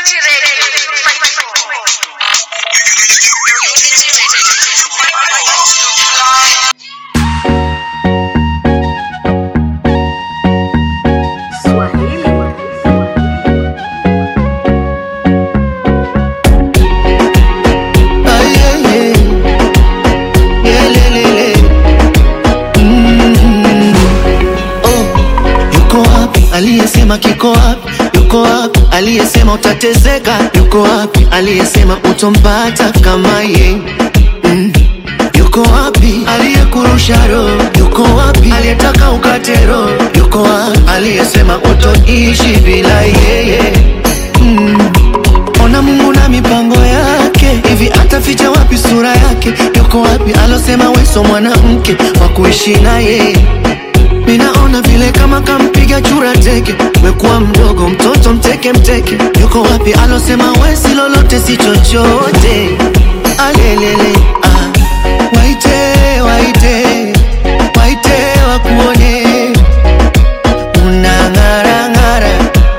Unity Radio 254. Unity Radio 254. Ay, ay, ay. Yelelele. Mm. Oh, yuko wapi aliyesema kiko wapi? Yuko wapi aliyesema utateseka? Yuko wapi aliyesema utompata kama ye? Mm. Yuko wapi aliyekurusha roho? Yuko wapi aliyetaka ukate roho? Yuko wapi aliyesema utoishi bila yeye? Mm. Ona Mungu na mipango yake, hivi ataficha wapi sura yake? Yuko wapi alosema weso mwanamke wa kuishi naye? Minaona vile kama kampiga chura teke, wekuwa mdogo mtoto mteke mteke. Yuko wapi alosema wesi lolote si chochote? Alelele ah. Waite waite waite wakuone unang'ara ng'ara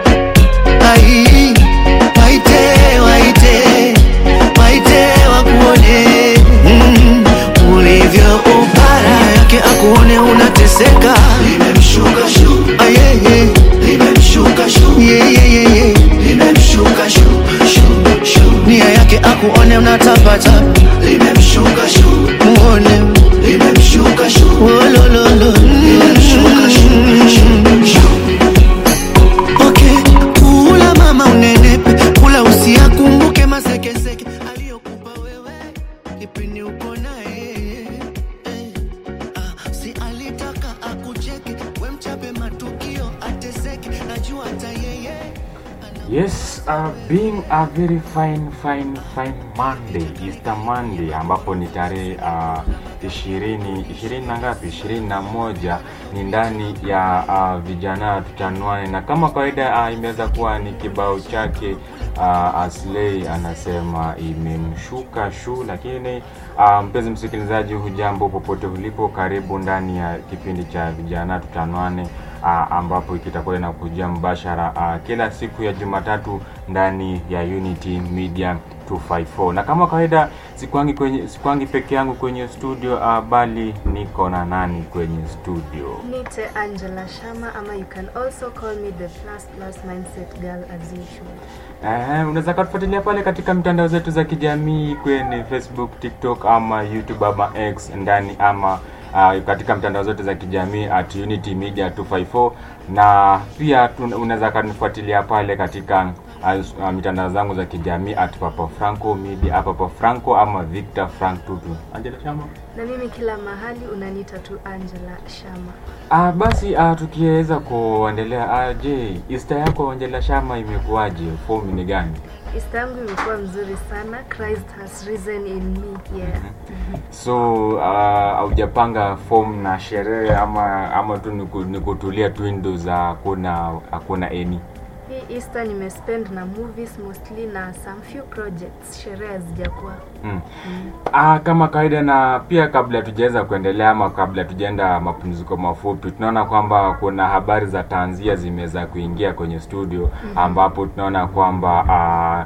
Ai, waite waite waite wakuone mm, ulivyo upara yake akuone unateseka limemshuka shu ayeye limemshuka shu yeyeyeye limemshuka shu shu shu nia yake akuone unatapata limemshuka shu muone limemshuka shu wolololo limemshuka shu shu shu Okay, kula mama unenepe, kula usiakumbuke masekeseke aliyokupa wewe kipindi uko naye. Eh, ah, si alitaka akucheke, we mchape matukio ateseke, najua hata yeye Yes, uh, being a very fine fine fine Monday, Easter Monday ambapo ni tarehe uh, ishirini ishirini na ngapi? ishirini na moja ni ndani ya uh, vijana tutanwane, na kama kawaida uh, imeweza kuwa ni kibao chake uh, Aslay anasema imemshuka shu, lakini uh, mpenzi msikilizaji, hujambo popote ulipo, karibu ndani ya kipindi cha vijana tutanwane uh, ambapo kitakuwa inakujia mbashara uh, kila siku ya Jumatatu ndani ya Unity Media 254 na kama kawaida sikwangi kwenye sikwangi peke yangu kwenye studio uh, bali niko na nani kwenye studio Nite Angela Shama ama you can also call me the plus plus mindset girl as usual. Eh, unaweza kutufuatilia pale katika mitandao zetu za kijamii kwenye Facebook, TikTok ama YouTube ama X ndani ama uh, katika mitandao zote za kijamii at Unity Media 254 na pia tu- unaweza kanifuatilia pale katika uh, uh, mitandao zangu za kijamii at Papa Franco Media, Papa Franco ama Victor Frank Tutu. Angela Shama. Na mimi kila mahali unaniita tu Angela Shama. Ah, basi ah, tukiweza kuendelea ah, je, Easter yako Angela Shama imekuwaje? Fomu ni gani? Easter yangu imekuwa mzuri sana. Christ has risen in me. Yeah. so uh, haujapanga form na sherehe ama ama tu ni ku- ni kutulia tu ndo za hakuna hakuna eni Hii Easter nimespend na movies mostly na some few projects. Sherehe hazijakuwa. mm. ah, kama kawaida na pia kabla tujaweza kuendelea ama kabla tujaenda mapumziko mafupi tunaona kwamba kuna habari za tanzia zimeweza kuingia kwenye studio ambapo tunaona kwamba ah,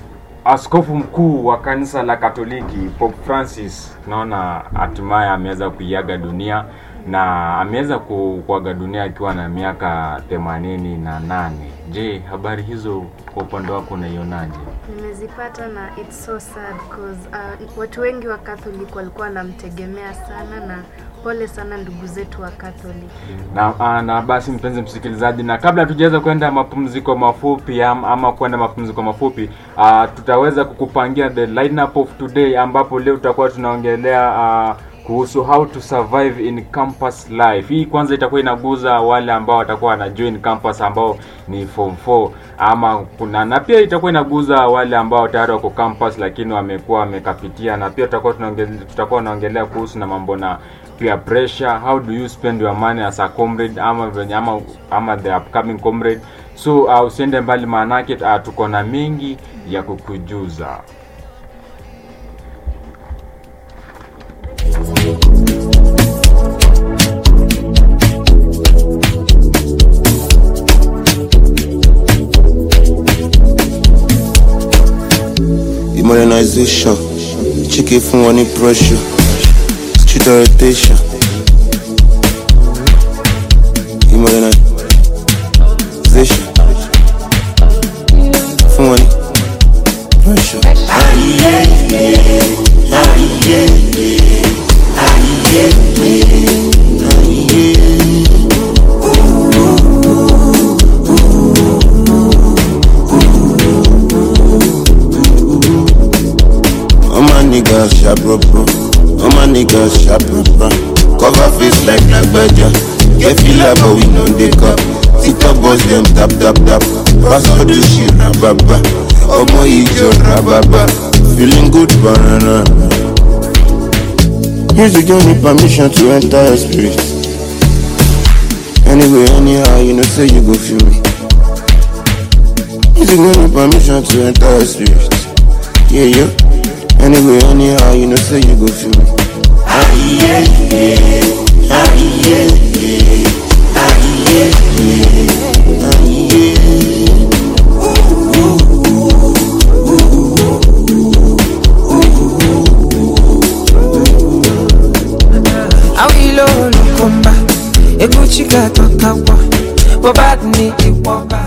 askofu mkuu wa kanisa la katoliki pope francis tunaona hatimaye ameweza kuiaga dunia na ameweza ku- kuaga dunia akiwa na miaka themanini na nane je habari hizo kwa upande wako unaionaje Nimezipata na it's so sad cause uh, watu wengi wa Catholic walikuwa wanamtegemea sana na pole sana ndugu zetu wa Catholic. na, ah, na basi mpenzi msikilizaji na kabla tujaweza kwenda mapumziko mafupi am, ama kwenda mapumziko mafupi uh, tutaweza kukupangia the lineup of today ambapo leo tutakuwa tunaongelea uh, kuhusu how to survive in campus life hii kwanza itakuwa inaguza wale ambao watakuwa wana join campus ambao ni form 4 ama kuna na pia itakuwa inaguza wale ambao tayari wako campus lakini wamekuwa wamekapitia na pia tutakuwa tunaongelea tutakuwa tunaongelea kuhusu na mambo na peer pressure how do you spend your money as a comrade ama venye ama, ama the upcoming comrade so uh, usiende mbali maanake uh, tuko na mengi ya kukujuza modernization chiki fún wọn ní pressure street orientation modernization fún wọn ní pressure. All my niggas sharp proper. All my niggas sharp proper. Cover face like black badger. Get feel like but we no dey cup. TikTok boys them tap tap tap. Pass all the shit rababa. Omo ijo rababa. Feeling good banana. Music don't need permission to enter your spirit. Anyway, anyhow, you know say you go feel me. Music don't need permission to enter your spirit. Yeah, yeah. Anyway, anyhow, you know say you go feel me. awilo olukomba ekuchika totakwa bobadni iwoba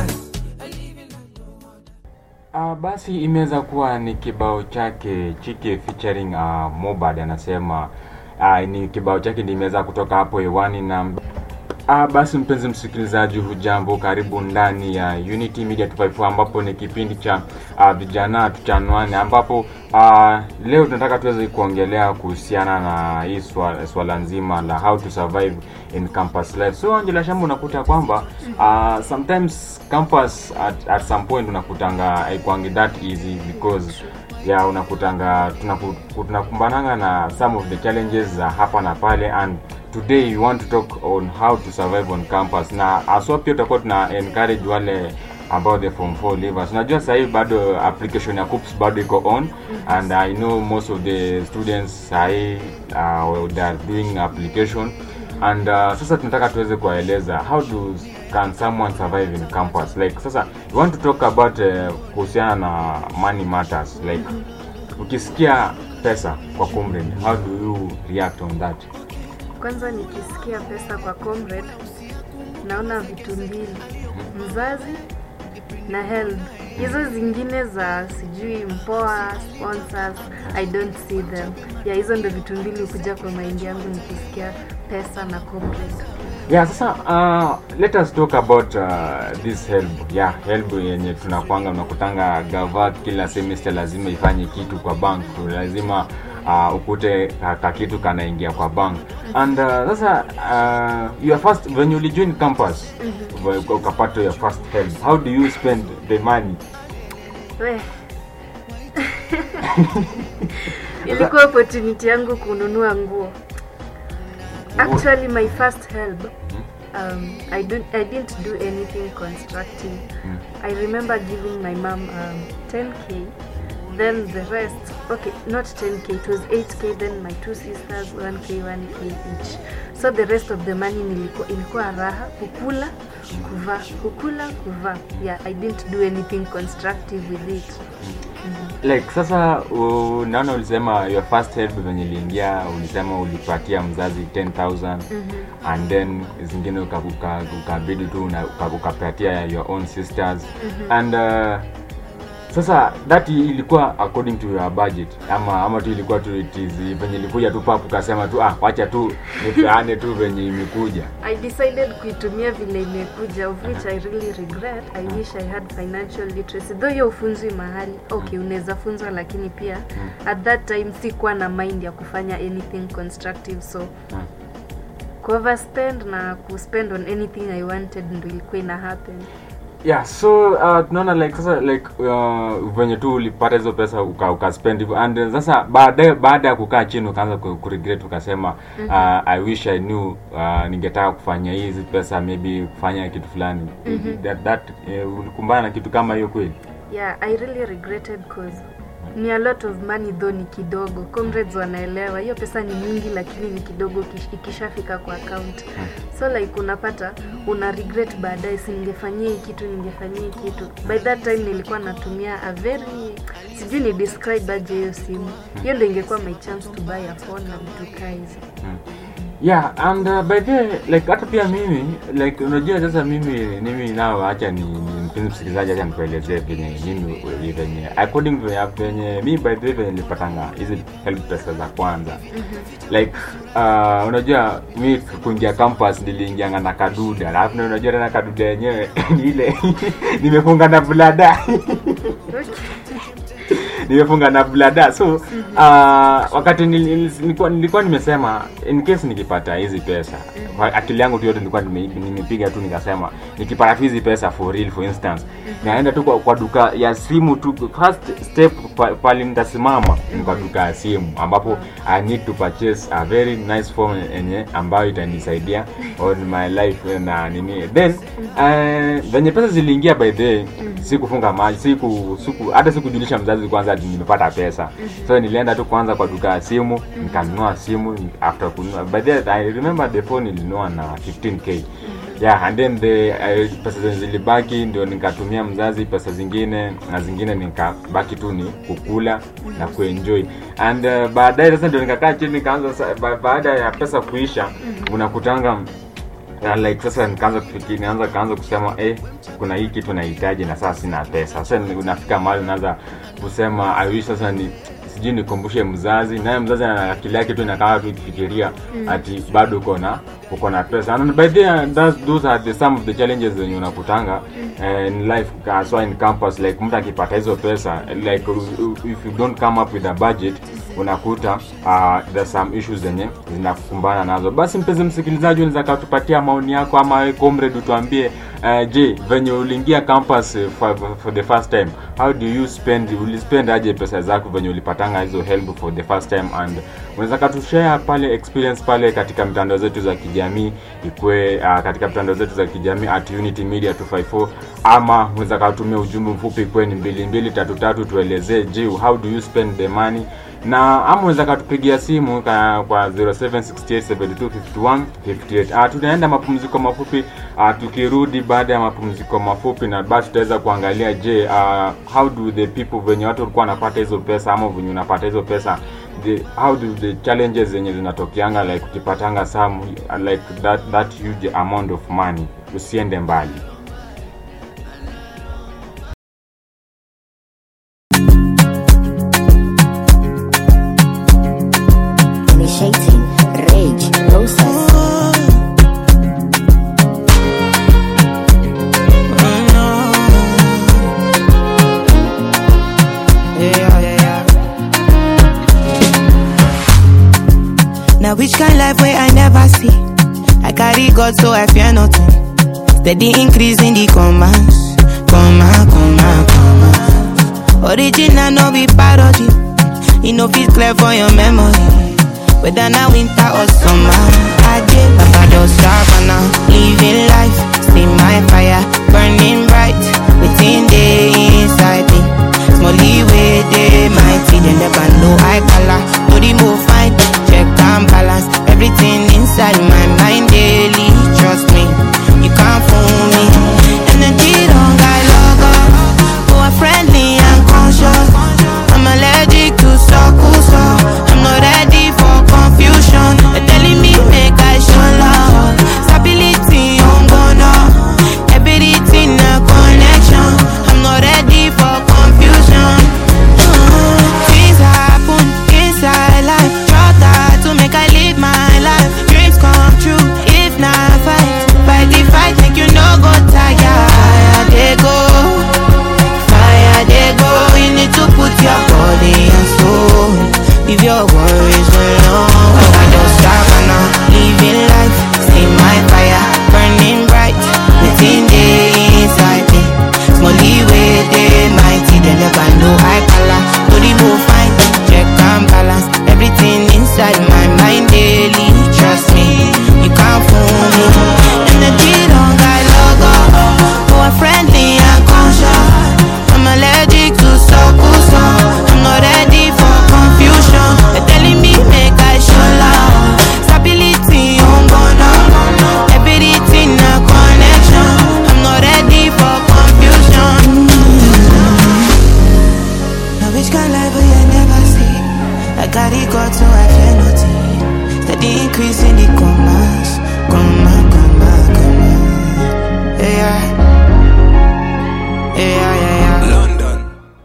Uh, basi imeweza kuwa ni kibao chake Chike featuring uh, Mobad anasema uh, ni kibao chake ndio imeweza kutoka hapo hewani na Ah, basi mpenzi msikilizaji, hujambo, karibu ndani ya Unity Media 254 ambapo ni kipindi cha ah, vijana tuchanwane, ambapo ah, leo tunataka tuweze kuongelea kuhusiana na hii swala, swala nzima la how to survive in campus life. So Angela Shamba, unakuta kwamba ah, sometimes campus at, at some point unakutanga haikwangi that easy because ya unakutanga tunaku- tunakumbananga na some of the challenges za hapa na pale and today we want to talk on how to survive on campus na aswa pia tutakuwa tuna encourage wale ambao the form 4 leavers unajua sasa hivi bado application ya CUPS bado iko on and i know most of the students sahii uh, they are doing application and uh, sasa tunataka tuweze kuwaeleza how do can someone survive in campus like sasa we want to talk about uh, kuhusiana na money matters like ukisikia pesa kwa comrade how do you react on that Kwanza nikisikia pesa kwa comrade, naona vitu mbili, mzazi na help. Hizo zingine za sijui mpoa, sponsors, I don't see them. Ya hizo ndo vitu mbili hukuja kwa maindi yangu nikisikia pesa na comrade. yeah sasa uh, let us talk about uh, this help yeah help yenye tunakwanga unakutanga gava kila semester lazima ifanye kitu kwa bank lazima uh, ukute ka, ka kitu kanaingia kwa bank and uh, sasa uh, your first when you join campus mm ukapata your first help how do you spend the money We. Ilikuwa opportunity yangu kununua nguo. Actually my first help um, I, don't, I didn't do anything constructive. I remember giving my mom um, 10k, then the rest, okay, not 10k, it was 8k, then my two sisters 1k, 1k each. So the rest of the money nilikuwa, ilikuwa raha, kukula, kuvaa, kukula, kuvaa. Yeah, I didn't do anything constructive with it. like sasa uh, naona ulisema your first help venye iliingia ulisema ulipatia mzazi 10000 and then zingine uka- uka- ukabidi tu una- uka- ukapatia your own sisters and uh, sasa that ilikuwa according to your budget ama ama tu ilikuwa tu it is venye ilikuja tu papu ukasema tu ah wacha tu nipeane tu venye imekuja I decided kuitumia vile imekuja of which I really regret. I wish I had financial literacy. Though hiyo ufunzwi mahali, okay, unaweza funzwa lakini pia at that time sikuwa na mind ya kufanya anything constructive so kuoverspend na kuspend on anything I wanted ndo ilikuwa ina happen. yeah so uh, tunaona like sasa like uh, venye tu ulipata hizo pesa uka, uka spend hivyo and then sasa baadaye baada ya kukaa chini ukaanza ku- kuregret ukasema uh, i wish i knew uh, ningetaka kufanya hizi pesa maybe kufanya kitu fulani that, that uh, ulikumbana na kitu kama hiyo kweli Yeah, I really regretted cause ni a lot of money though ni kidogo comrades wanaelewa hiyo pesa ni mingi lakini ni kidogo ikish- ikishafika kwa account so like unapata una regret baadaye si ningefanyia hii kitu ningefanyia hii kitu by that time nilikuwa natumia a very sijui ni describe aje hiyo simu hiyo ndo ingekuwa my chance to buy a phone na vitu kaa hizo yeah and uh, by the way, like hata pia mimi like unajua sasa mimi mimi nao acha ni, ni mpenzi msikilizaji acha nikuelezee venye mimi venye according to venye mi by the way venye nilipatanga hizi help pesa za kwanza like uh, unajua mi kuingia campus niliingianga na kaduda alafu na unajua tena kaduda yenyewe ni ile nimefunga na blada nimefunga na blada so uh, wakati nil- nil- nilikuwa, nilikuwa nimesema in case nikipata hizi pesa kwa akili yangu tu yote nilikuwa nime- nimepiga tu nikasema nikipata tu hizi pesa for real for instance naenda tu kwa, kwa duka ya simu tu first step pa- pale nitasimama ni kwa duka ya simu ambapo i need to purchase a very nice phone yenye ambayo itanisaidia on my life na nini then uh, venye pesa ziliingia by the way sikufunga maji siku siku hata sikujulisha mzazi kwanza ati nimepata pesa so nilienda tu kwanza kwa duka ya simu nikanunua simu after kununua by the way, i remember the phone nilinunua na 15k yeah and then the uh, pesa zenye zilibaki ndio nikatumia mzazi pesa zingine na zingine nikabaki tu ni kukula na kuenjoy and uh, baadaye sasa ndio nikakaa chini nikaanza sa- ba, baada ya pesa kuisha unakutanga na like sasa nikaanza kufikiri naanza kaanza kusema eh kuna hii kitu nahitaji na sasa sina pesa sasa ni- unafika mahali unaanza kusema I wish sasa ni sijui nikumbushe mzazi naye mzazi ana akili yake tu inakaa tu ikifikiria ati bado uko na uko na pesa and by the way, that's, those are the some of the challenges zenye unakutanga eh, in life uh, so in campus like mtu akipata hizo pesa like uh, if you don't come up with a budget unakuta uh, there's some issues zenye zinakukumbana nazo basi mpenzi msikilizaji unaweza katupatia maoni yako ama wewe comrade utuambie uh, je venye uliingia campus uh, for, for the first time how do you spend ulispend aje pesa zako venye ulipatanga hizo help for the first time and unaweza katushare pale experience pale katika mitandao zetu za kijamii ikwe uh, katika mitandao zetu za kijamii at unity media 254 ama unaweza katumia ujumbe mfupi ikwe ni mbili mbili tatu tatu tuelezee je how do you spend the money na ama unaweza katupigia simu ka, kwa 0768725158 uh, tunaenda mapumziko mafupi uh, tukirudi baada ya mapumziko mafupi na basi tutaweza kuangalia je uh, how do the people venye watu walikuwa wanapata hizo pesa ama venye unapata hizo pesa the, how do the challenges zenye zinatokeanga like ukipatanga some uh, like that, that huge amount of money usiende mbali Initiating rage process. Yeah, yeah, yeah. Now which kind life where I never see? I carry God so I fear nothing. Steady increase in the commands, command, command, command. Original no be parody. You know fit clear for your memory. Whether now winter or summer, I get Papa don't stop and now living life. See my fire burning bright within the inside me. Smally way they mighty, they never know I color. No remove fine, check and balance. Everything inside my mind daily. Trust me, you can't fool me. Energy don't got logo. Who are friendly and conscious. I'm allergic to circle, so I'm not ready for confusion. They're telling me make I show love. Stability on gonna. Everything a connection. I'm not ready for God, so I fear nothing. Steady increase in the commas, comma, comma, comma. Yeah, yeah, yeah, yeah. yeah. London.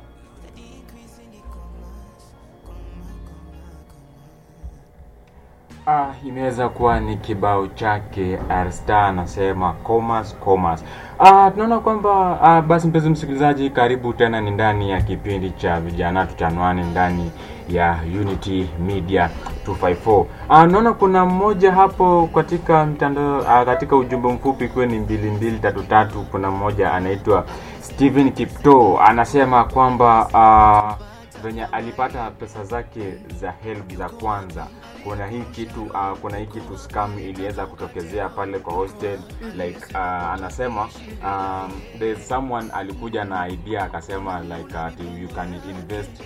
Ah, imeweza kuwa ni kibao chake Arstar anasema commerce commerce. Ah, tunaona kwamba ah, basi mpenzi msikilizaji, karibu tena ni ndani ya kipindi cha vijana tutanwane ndani ya Unity Media 254. Ah, naona kuna mmoja hapo katika mtandao ah, katika ujumbe mfupi ikiwa ni mbili mbili tatu tatu, kuna mmoja anaitwa Steven Kipto anasema kwamba ah, venye alipata pesa zake za help za kwanza kuna hii kitu uh, kuna hii kitu scam iliweza kutokezea pale kwa hostel like uh, anasema um, there's someone alikuja na idea akasema like uh, you can invest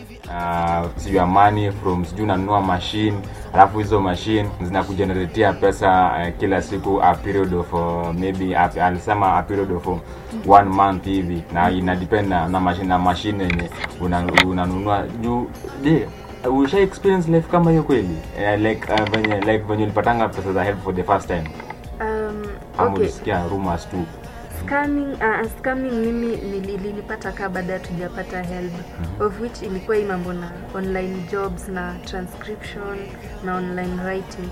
uh, your money from sijui unanunua machine alafu hizo machine zinakugeneratea pesa uh, kila siku a period of uh, maybe a, alisema a period of uh, one month hivi na ina depend na, na machine na machine yenye una- unanunua juu je usha experience life kama hiyo kweli uh, like uh, venye like venye ulipatanga pesa za help for the first time Um, ama okay. ulisikia rumors tu Scanning, uh, scamming mimi nili- nilipata kaa baada ya tujapata help of which ilikuwa hii mambo na online jobs na transcription na online writing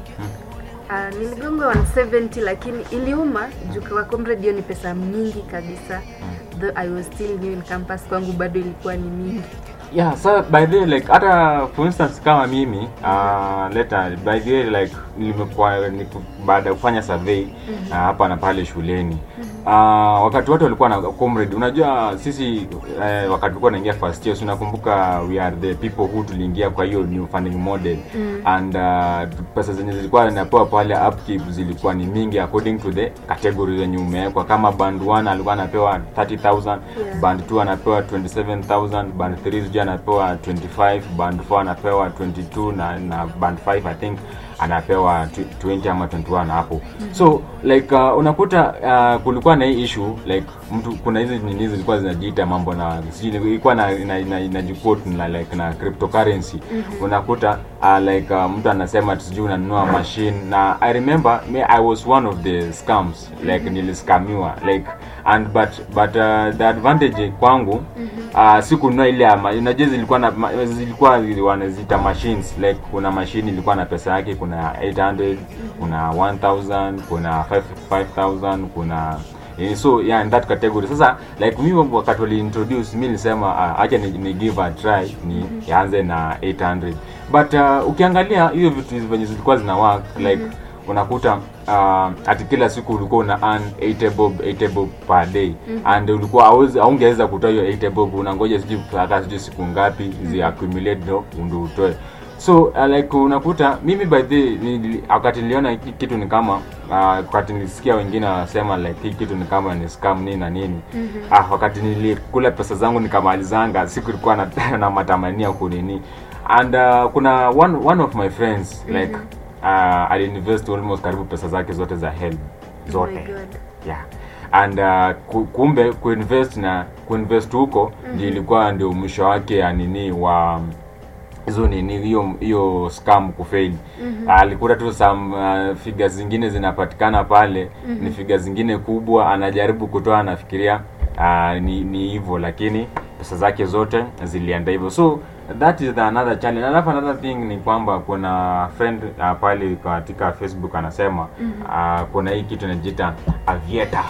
uh, niligonga 170 lakini iliuma juu kwa comrade hiyo ni pesa mingi kabisa though i was still new in campus kwangu bado ilikuwa ni mingi yeah so by the way like hata for instance kama mimi uh, later by the way like nimekuwa niku- baada ya kufanya survey uh, hapa na pale shuleni uh, wakati wote walikuwa na comrade unajua sisi uh, wakati tulikuwa naingia first year so nakumbuka we are the people who tuliingia kwa hiyo new funding model and uh, pesa zenye zilikuwa zinapewa pale upkeep zilikuwa ni mingi according to the category zenye umewekwa kama band 1 alikuwa anapewa 30000 Yeah. band 2 anapewa 27000 band 3 sijui anapewa 25 band 4 anapewa 22 na, na band 5 i think anapewa tw- 20 ama 21 hapo so like uh, unakuta uh, kulikuwa na hii issue like mtu kuna hizi nini zilikuwa zinajiita mambo na sijui ilikuwa na na, na, inajiquote na like na cryptocurrency unakuta uh, like uh, mtu anasema ati sijui unanunua machine na i remember me i was one of the scams like niliskamiwa like and but but uh, the advantage kwangu uh, sikununua ile ama unajua zilikuwa na ma- zilikuwa wanaziita machines like kuna machine ilikuwa na pesa yake kuna 800 kuna 1000 kuna 5 5000 kuna Eh, so yeah in that category sasa like mimi wakati wali introduce mi nilisema uh, acha ni, ni give a try ni yaanze na 800 but uh, ukiangalia hiyo vitu hizi venye zilikuwa zina work like unakuta uh, ati kila siku ulikuwa una earn 80 bob 80 bob per day and ulikuwa hauwezi- haungeweza kutoa hiyo 80 bob unangoja sijui hata sijui siku ngapi zi accumulate ndo ndo utoe so uh, like unakuta mimi by the nili- wakati niliona hiki kitu ni kama uh, wakati nilisikia wengine wanasema like hii kitu ni kama ni scam nini na nini ah, wakati nilikula pesa zangu nikamalizanga siku ilikuwa na, na matamania kunini and uh, kuna one, one of my friends like uh, aliinvest almost karibu pesa zake zote za help Oh my zote God. yeah and uh, ku- kumbe kuinvest na kuinvest huko ndio ilikuwa ndio mwisho wake ya nini wa hizo nini hiyo hiyo scam kufail alikuta tu some uh, figures zingine zinapatikana pale ni figures zingine kubwa anajaribu kutoa anafikiria uh, ni ni hivyo lakini pesa zake zote zilienda hivyo so that is the another challenge alafu another thing ni kwamba kuna friend uh, pale katika facebook anasema uh, kuna hii kitu inajiita avieta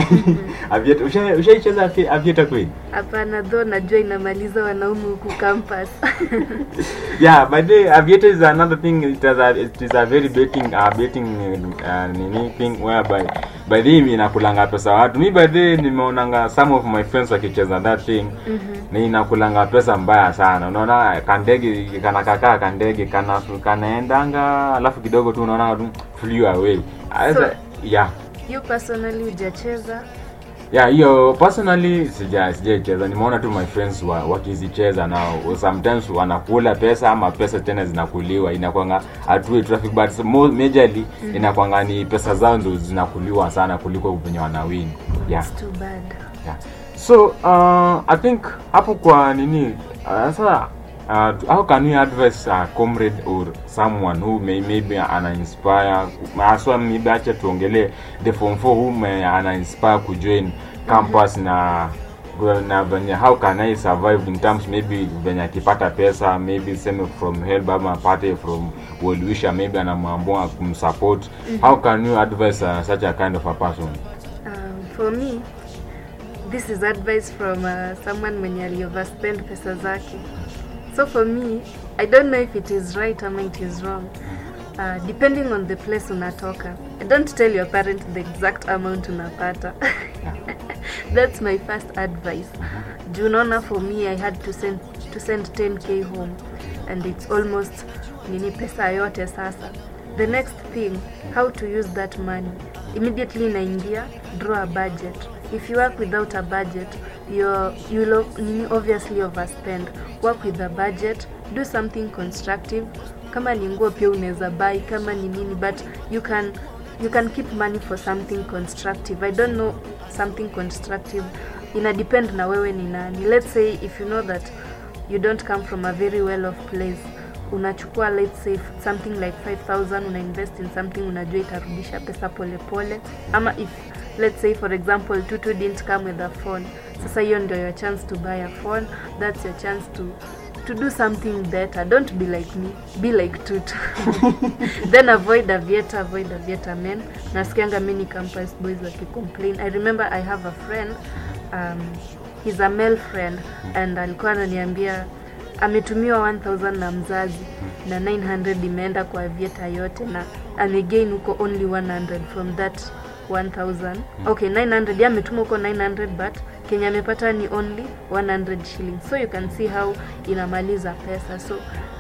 avieta usha- ushaicheza avi- avieta kweli hapana though najua inamaliza wanaume huku campus yeah but the aviator is another thing it is a, it is a very betting uh, betting uh, nini thing whereby by the way inakulanga pesa watu mi by the way nimeonanga some of my friends wakicheza that thing ni inakulanga pesa mbaya sana unaona kandege kanakakaa kandege kana kanaendanga alafu kidogo tu unaona tu flew away Sasa, So- yeah you personally hujacheza yeah hiyo personally sija sijaicheza nimeona tu my friends wa, wakizicheza na sometimes wanakula pesa ama pesa tena zinakuliwa inakwanga hatui traffic but more majorly inakwanga ni pesa zao ndo zinakuliwa sana kuliko venye wanawini yeah, It's too bad yeah. so uh, i think hapo kwa nini uh, sasa uh, how can you advise a comrade or someone who may maybe ana inspire haswa maybe acha tuongelee the form 4 who may ana inspire kujoin campus na na venye how can I survive in terms maybe venye akipata pesa maybe seme from help ama apate from well wisher maybe anamwambua kumsupport how can you advise uh, such a kind of a person Um, for me this is advice from uh, someone mwenye alioverspend pesa zake so for me i don't know if it is right ama it is wrong uh, depending on the place unatoka don't tell your parent the exact amount unapata that's my first advice juu unaona for me i had to send, to send 10k home and it's almost nini pesa yote sasa the next thing how to use that money immediately inaingia draw a budget if you work without a budget you're, you'll o- nini obviously overspend work with a budget do something constructive kama ni nguo pia unaweza buy kama ni nini but you can you can keep money for something constructive i don't know something constructive ina depend na wewe ni nani let's say if you know that you don't come from a very well off place unachukua let's say something like 5000 una invest in something unajua itarudisha pesa polepole pole. ama if let's say for example tutu didn't come with a phone sasa hiyo ndio your chance to buy a phone that's your chance to to do something better don't be like me be like tutu then avoid avieta avoid avieta men nasikianga mini campus boys wakicomplain i remember i have a friend um, he's a male friend and alikuwa ananiambia ametumiwa 1000 na mzazi na 900 imeenda kwa avieta yote na amegain huko only 100 from that 1000 okay 900 ya ametuma huko 900 but kenya amepata ni only 100 shillings so you can see how inamaliza pesa so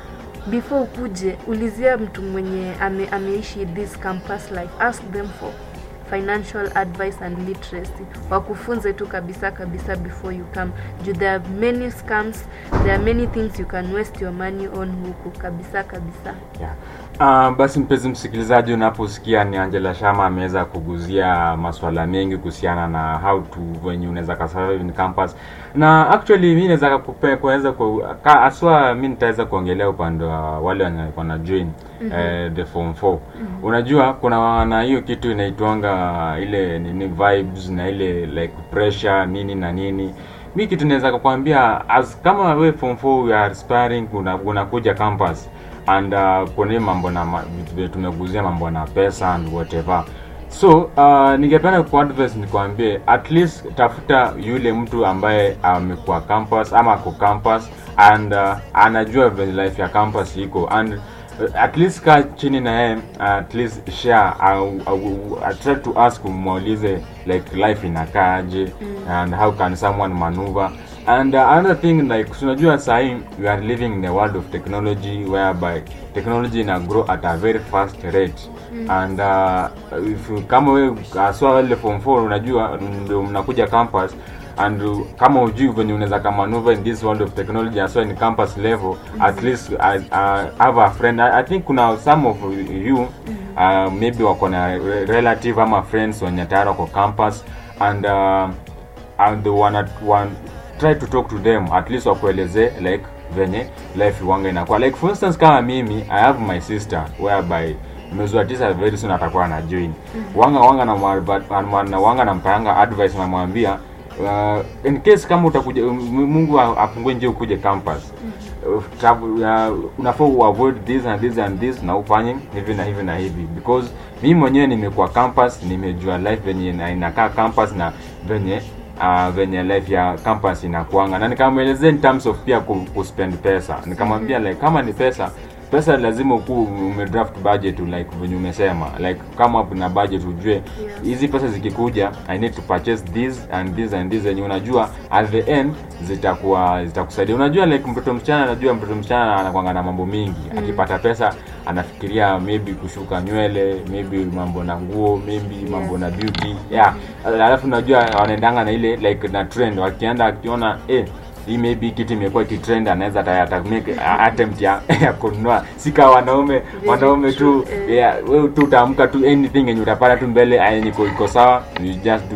before ukuje ulizia mtu mwenye ame, ameishi this campus life ask them for financial advice and literacy wakufunze tu kabisa kabisa before you come juu there are many scams there are many things you can waste your money on huku kabisa kabisa Yeah. Uh, basi mpenzi msikilizaji, unaposikia ni Angela Shama ameweza kuguzia maswala mengi kuhusiana na how to venye unaweza ka survive in campus, na actually mimi naweza kupe- kuweza ku ka- aswa mimi nitaweza kuongelea upande wa wale wenye wana join eh, the form 4 unajua kuna na hiyo kitu inaitwanga ile nini vibes na ile like pressure nini na nini mi kitu naweza kukwambia as kama we form 4 we are aspiring una- unakuja campus and uh, kuna hii mambo na ma- vitu vile tumeguzia mambo na pesa and whatever so uh, ningependa kuadvise nikwambie at least tafuta yule mtu ambaye amekuwa campus ama ako campus and uh, anajua vile life ya campus iko and uh, at least kaa chini na yeye uh, at least share au, au, uh, try to ask umuulize like life inakaaje and how can someone maneuver and uh, another thing like tunajua sahii we are living in a world of technology whereby technology ina grow at a very fast rate and uh, if you- kama we aswa wale form 4 unajua ndio mnakuja campus and uh, kama ujui venye unaweza kamanuva in this world of technology aswa in campus level at least uh, uh, have a friend I, i think kuna some of you uh, maybe wako na re- relative ama friends wenye tayari wako campus and uh, and wana, wan, try to talk to them at least wakueleze like venye life wanga inakuwa like for instance kama mimi i have my sister whereby mwezi wa tisa very soon atakuwa na join wanga wanga na mwa- na wanga nampayanga advice namwambia uh, in case kama utakuja M- mungu a- afungue njia ukuje campus uh, travel- uh, unafaa uavoid this and this and this na ufanye hivi na hivi na hivi because mimi mwenyewe nimekuwa campus nimejua life venye ina- inakaa campus na venye uh, venye life ya campus inakuanga na nikamwelezea in terms of pia ku, kuspend pesa nikamwambia like kama ni pesa pesa lazima ukuu umedraft budget like venye umesema like kama na budget ujue hizi pesa zikikuja i need to purchase this and this and this zenye unajua at the end zitakuwa zitakusaidia unajua like mtoto msichana anajua mtoto msichana anakwanga na mambo mingi akipata pesa anafikiria maybe kushuka nywele maybe mambo na nguo maybe mambo na beauty yeah alafu unajua wanaendanga na ile like na trend wakienda akiona eh hii maybe kitu imekuwa kitrend anaweza ata- ata make a- attempt ya, ya kununua si kama wanaume wanaume tu true, eh. yeah, wewe tu utaamka tu anything yenye utapata tu mbele yenye iko iko sawa you just do it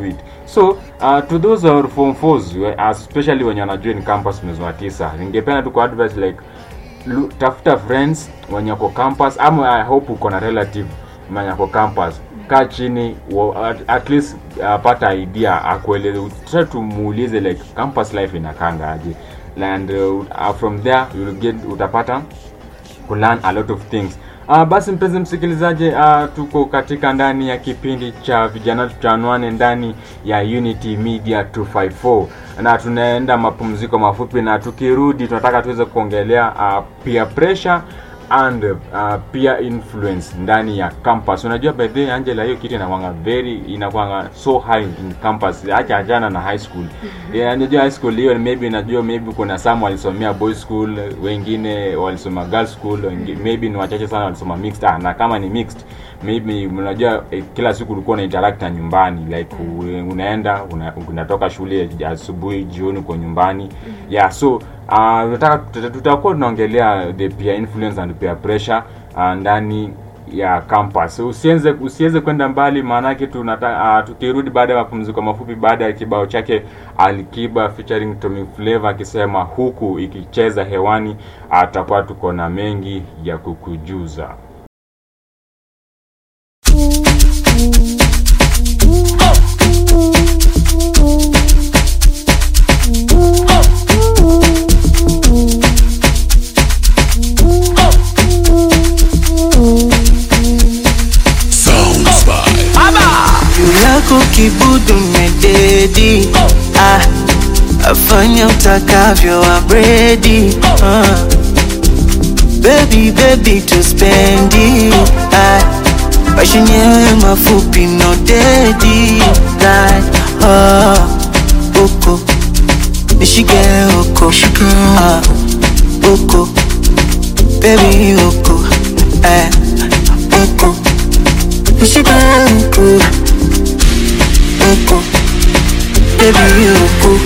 so uh, to those are form fours we- especially wenye wanajoin campus mwezi wa tisa ningependa tu kwa advice like lu- tafuta friends wenye wako campus ama i hope uko na relative mwenye ako campus kaa chini wa- at, at least uh, pata idea akueleze try tumuulize like campus life inakanga aje and uh, uh, from there you'll get utapata kulearn a lot of things Uh, basi mpenzi msikilizaji uh, tuko katika ndani ya kipindi cha vijana tuchanuane ndani ya Unity Media 254 na tunaenda mapumziko mafupi na tukirudi tunataka tuweze kuongelea uh, peer pressure and uh, peer influence ndani ya campus unajua by the way Angela hiyo kitu inakwanga very inakwanga so high in campus acha ajana na high school yeah, najua high school hiyo maybe najua maybe kuna some walisomea boys school wengine walisoma girls school wengi, maybe ni wachache sana walisoma mixed ah, na kama ni mixed maybe unajua eh, kila siku ulikuwa una interact na nyumbani like u- unaenda una, unatoka shule asubuhi jioni uko nyumbani yeah so uh, tunataka tuta- tutakuwa tunaongelea the peer influence and peer pressure uh, ndani ya campus usienze usiweze kwenda mbali maanake tunata uh, tukirudi baada ya mapumziko mafupi baada ya kibao chake Alikiba featuring Tommy Flavor akisema huku ikicheza hewani atakuwa tuko na mengi ya kukujuza juu yako kibudu mededi ah, afanya utakavyo abredi ah. Baby, baby tuspendi ah, maisha yenyewe mafupi no dedi like, ah, uko nishike uko ah, uko baby uko eh, uko nishike uko uko baby uko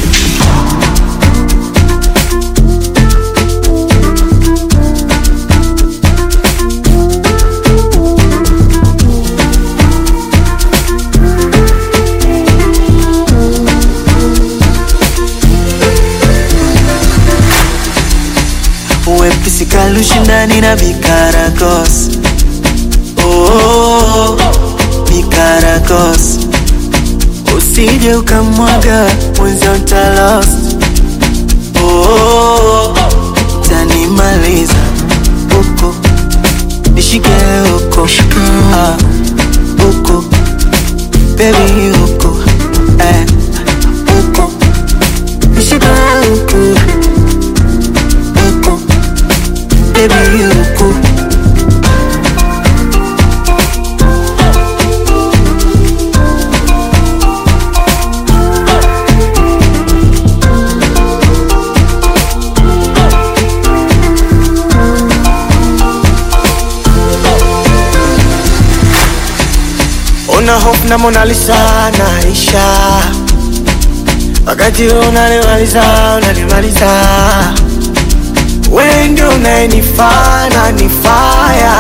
wepesi kalushindani na vikaragos oh, vikaragos usije ukamwaga mwenzio ntalost oh, tanimaliza uko nishike uko ah, uko bebi uko eh, uko nishike uko uko bebi uko una hope na Mona Lisa naisha wakati unanimaliza unanimaliza wewe ndio unayenifanya nifaya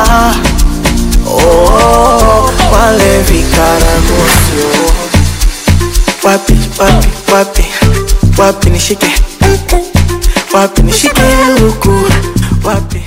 oh, wale vikaragosio wapi wapi wapi wapi nishike wapi nishike huku wapi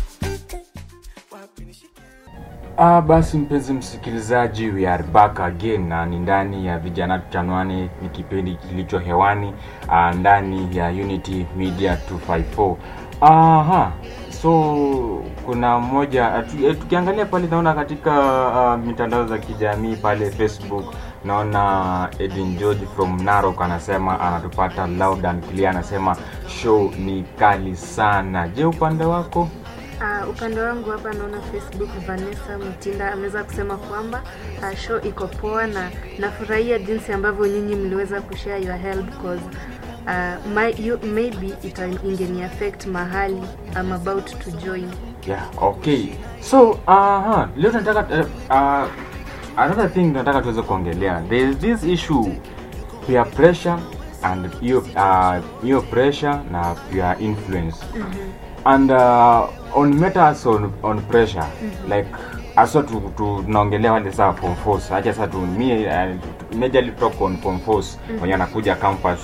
wapi nishike Ah, basi mpenzi msikilizaji, we are back again na ni ndani ya vijana tuchanuane, ni kipindi kilicho hewani ah, ndani ya Unity Media 254. Aha, so kuna mmoja atu- eh, tukiangalia pale naona katika uh, mitandao za kijamii pale Facebook naona Edwin George from Narok anasema anatupata loud and clear, anasema show ni kali sana. Je, upande wako? Uh, upande wangu hapa naona Facebook Vanessa Mutinda ameweza kusema kwamba uh, show iko poa na nafurahia jinsi ambavyo nyinyi mliweza kushare your help cause uh, my, you, maybe ita ingeni affect mahali I'm about to join. yeah okay so uh, leo tunataka uh, uh, another thing tunataka tuweze kuongelea there is this issue peer pressure and hiyo uh, hiyo pressure na peer influence and uh, on matters on, on pressure like haswa tu, tu, tunaongelea wale saa form fours acha sasa tu mi uh, majorly talk on form fours wenye anakuja campus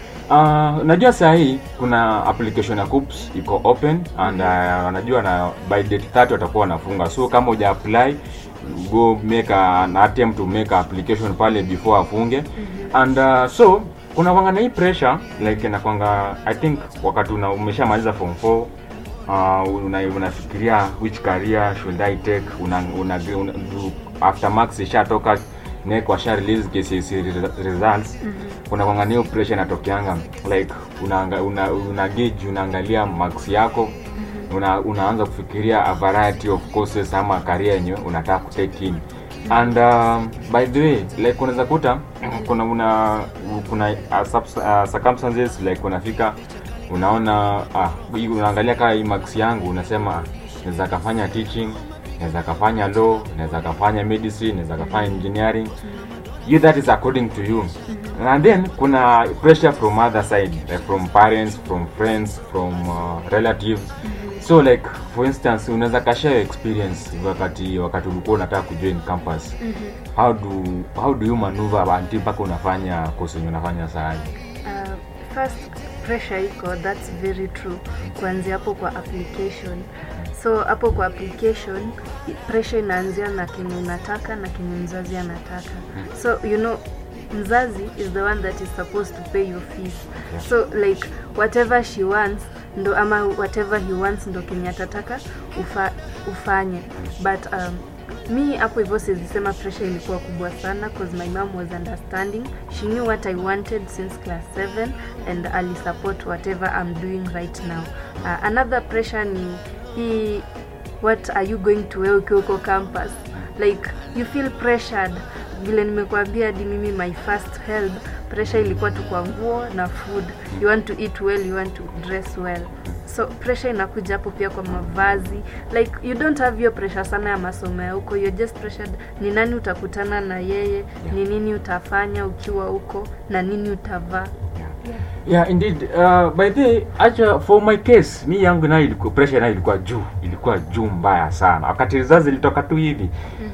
Uh, najua saa hii kuna application ya CUPS iko open and uh, najua na by date 30 watakuwa wanafunga so kama uja apply go make a, an attempt to make a application pale before afunge and uh, so kuna kwanga na hii pressure like inakwanga i think wakati una, umeshamaliza form 4 uh, una, unafikiria which career should I take una, una, una, do- after marks ishatoka NEC washa release KCSE re- results kuna kwanga hiyo pressure inatokeanga like una, una, una gauge unaangalia marks yako una, unaanza kufikiria a variety of courses ama career yenye unataka kutake in and um, by the way like unaweza kuta kuna una kuna uh, subs, uh, circumstances like unafika unaona ah, hii unaangalia kaa hii marks yangu unasema naweza kafanya teaching naweza kafanya law naweza kafanya medicine naweza kafanya engineering you that is according to you and then kuna pressure from other side like from parents from friends from uh, relatives so like for instance unaweza kashare experience wakati wakati ulikuwa unataka kujoin campus how do how do you maneuver until mpaka unafanya course yenye unafanya saa hii? Uh, first pressure iko that's very true kuanzia hapo kwa application so hapo kwa application i- pressure inaanzia na kenye unataka na kenye mzazi anataka so you know mzazi is the one that is supposed to pay your fees so like whatever she wants ndo ama whatever he wants ndo kenye atataka ufa, ufanye but um, mi hapo hivyo sizisema pressure ilikuwa kubwa sana cause my mom was understanding she knew what i wanted since class 7 and ali support whatever i'm doing right now uh, another pressure ni hii what are you going to wear ukiwa uko campus like you feel pressured vile nimekuambia hadi mimi my first help pressure ilikuwa tu kwa nguo na food you want to eat well you want to dress well so pressure inakuja hapo pia kwa mavazi like you don't have hiyo pressure sana ya masomo ya huko you're just pressured ni nani utakutana na yeye ni nini utafanya ukiwa huko na nini utavaa yeah indeed uh, by the way, acha for my case mi yangu nayo ilikuwa pressure nayo ilikuwa juu ilikuwa juu mbaya sana wakati rizazi ilitoka tu hivi